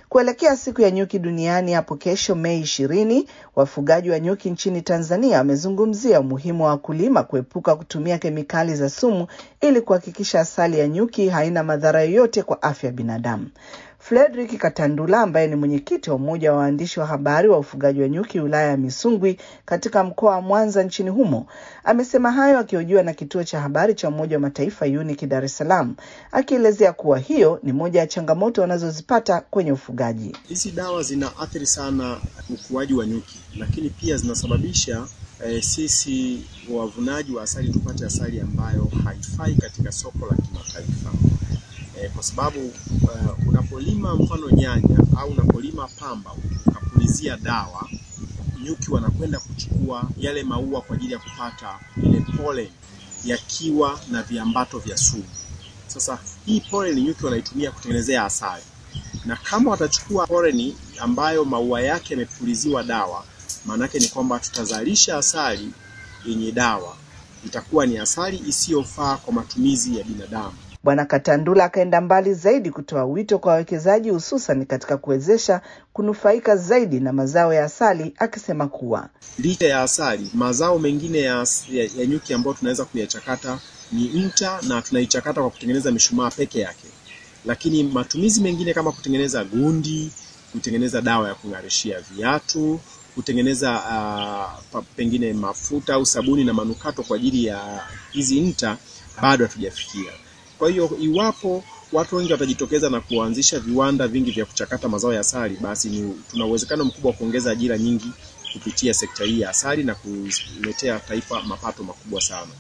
Kuelekea siku ya nyuki duniani hapo kesho Mei ishirini, wafugaji wa nyuki nchini Tanzania wamezungumzia umuhimu wa wakulima kuepuka kutumia kemikali za sumu ili kuhakikisha asali ya nyuki haina madhara yoyote kwa afya ya binadamu. Frederick Katandula ambaye ni mwenyekiti wa umoja wa waandishi wa habari wa ufugaji wa nyuki wilaya ya Misungwi katika mkoa wa Mwanza nchini humo amesema hayo akihojiwa na kituo cha habari cha Umoja wa Mataifa UNIC Dar es Salaam, akielezea kuwa hiyo ni moja ya changamoto wanazozipata kwenye ufugaji. Hizi dawa zinaathiri sana ukuaji wa nyuki, lakini pia zinasababisha eh, sisi wavunaji wa asali tupate asali ambayo haifai katika soko la kimataifa eh, kwa sababu uh, unapolima mfano nyanya au unapolima pamba ukapulizia dawa, nyuki wanakwenda kuchukua yale maua kwa ajili ya kupata ile pollen yakiwa na viambato vya sumu. Sasa hii pollen nyuki wanaitumia kutengenezea asali, na kama watachukua pollen ambayo maua yake yamepuliziwa dawa, maana yake ni kwamba tutazalisha asali yenye dawa, itakuwa ni asali isiyofaa kwa matumizi ya binadamu. Bwana Katandula akaenda mbali zaidi kutoa wito kwa wawekezaji hususan katika kuwezesha kunufaika zaidi na mazao ya asali, akisema kuwa licha ya asali, mazao mengine ya, ya, ya nyuki ambayo tunaweza kuyachakata ni nta, na tunaichakata kwa kutengeneza mishumaa peke yake, lakini matumizi mengine kama kutengeneza gundi, kutengeneza dawa ya kung'arishia viatu, kutengeneza uh, pengine mafuta au sabuni na manukato kwa ajili ya hizi nta bado hatujafikia. Kwa hiyo iwapo watu wengi watajitokeza na kuanzisha viwanda vingi vya kuchakata mazao ya asali, basi ni tuna uwezekano mkubwa wa kuongeza ajira nyingi kupitia sekta hii ya asali na kuletea taifa mapato makubwa sana.